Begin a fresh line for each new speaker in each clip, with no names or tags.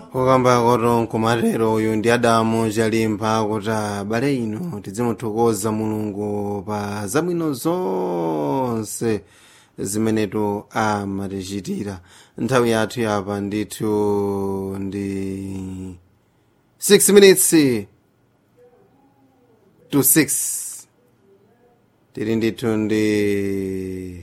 kukamba koto nkumatero uyu ndi adamu chalimba kuti abale ino tizimuthokoza mulungu pa zabwino zonse zimenetu amatichitira nthawi yathu yapa ndithu ndi 6 minutes to 6 tili ndithu ndi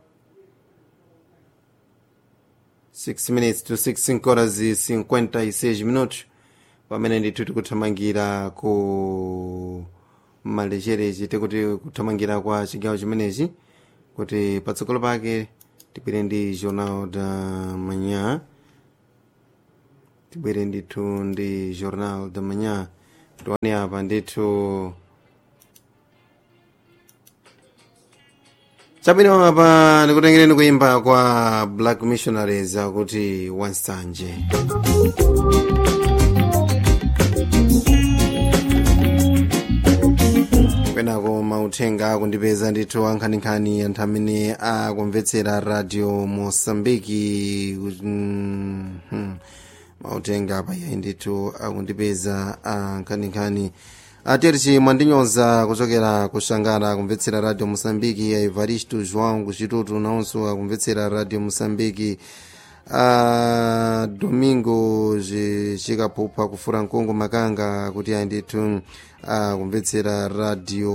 6 minutes to 6 horas e 56 minutos pamene ndithu tikuthamangira ku malecherechi tikuti kuthamangira kwa chigawo chimenechi kuti patsogolo pake tibwere ndi jornal da manhã tibwere ndithu ndi jornal da manhã tione apa ndithu chabwino apa ndikutengereni kuimba kwa black missionaries akuti wansanje kwenako mauthenga akundipeza ndithu ankhaninkhani anthu amene akumvetsera radio mosambiki mm, hmm. mauthenga apayayi ndithu akundipeza ankhaninkhani aterchi mwandinyoza kuchokera kushangana akumvetsera radio mosambiki evaristo joão kuchitutu nawonso akumvetsera radio mosambiki a domingo chikaphupha kufura mkungu makanga kuti ayi ndithu akumvetsera radio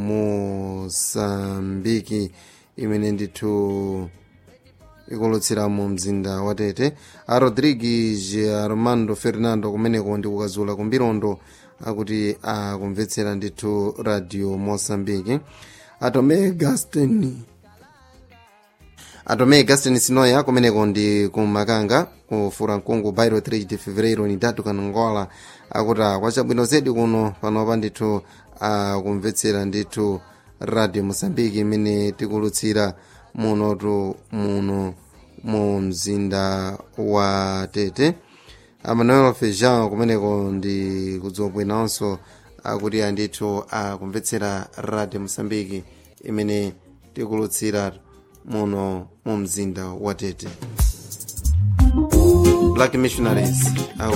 mosambiki imene ndithu ikulutsira mu mzinda wa tete a rodrigues armando fernando kumeneko ndi kukazula kumbirondo akuti akumvetsera ndithu radio mosambiki atome gaston atome gaston sinoya kumeneko ndi kumakanga kufura mkungu bairo 3 de fevereiro ni tatu kanangola akuti kwachabwino zedi kuno panopa ndithu akumvetsera ndithu radio mosambiki imene tikulutsira munotu muno mu mzinda wa tete amanuel fejan kumeneko ndi kudzobwinanso akuti andithu akumvetsera radio mosambiki imene tikulutsira muno mu mzinda wa tete black missionaries